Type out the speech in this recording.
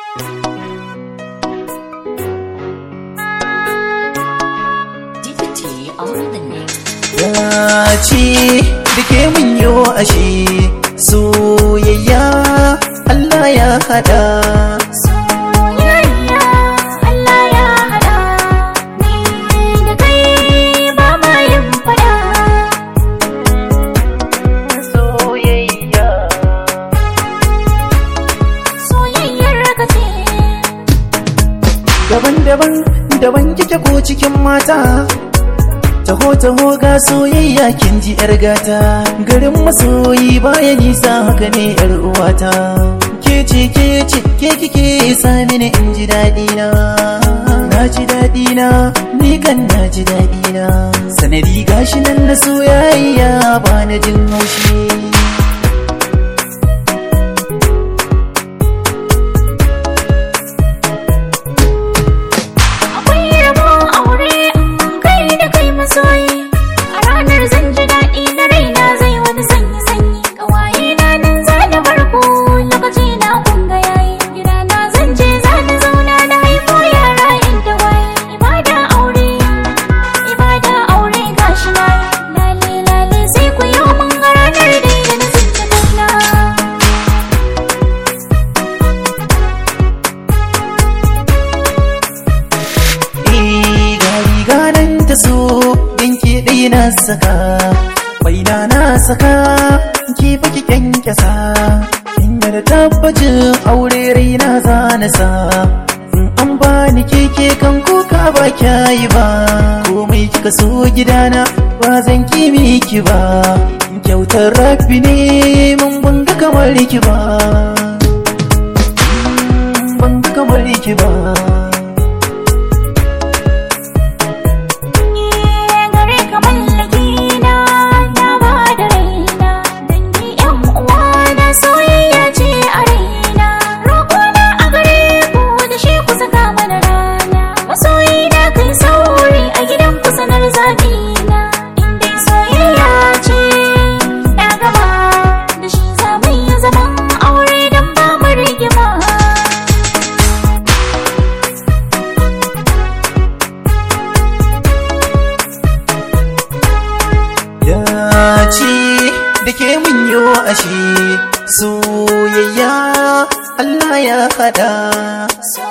DPT on the next. Dace da ke mun yo ashe soyayya Allah ya hada Soyayya Allah ya haɗa ni da kai ba ma yin faɗa. soyayya Soyayyar ka ce daban-daban daban kike ko cikin mata taho taho ga soyayya kin ji yar gata garin masoyi baya nisa haka ne yar uwata ke ce ke ce ke kike sa mini in ji daɗi na na ji daɗi na ni kan na ji daɗi na sanadi gashi nan na soyayya ba na jin haushi akwai rabon aure in kai da kai masoyi. A ranar zan ji daɗi na raina zai wani sanyi sanyi. Ƙawaye na nan za da farko lokaci na kunga yayi. Gida na zan je za na zauna na haifo yara inda waye. Ibada aure, ibada aure gashi na yi. Lale lale sai ku yi mun ga ranar dai da na tsinci kaina. riga riga nan ta so yanke ɗaya na saka baina na saka ki baki kyankyasa inda da tabbacin aure raina za na sa in an bani keke kan kuka ba kyayi ba komai kika so gidana ba zan ki miki ba kyautar rabbi ne mun banga kamar ki ba banga kamar ki ba gare ka mallaki na na ba da raina dangi yan uwa na soyayya ce a raina roƙo na a gare ku da shi ku saka mana rana masoyi na kai sauri a gidan ku sanar zaɓi na in dai soyayya ce na gaba da shi za mu yi zaman aure don ba mu rigima dace da ke mun yo ashe soyayya Allah ya hada So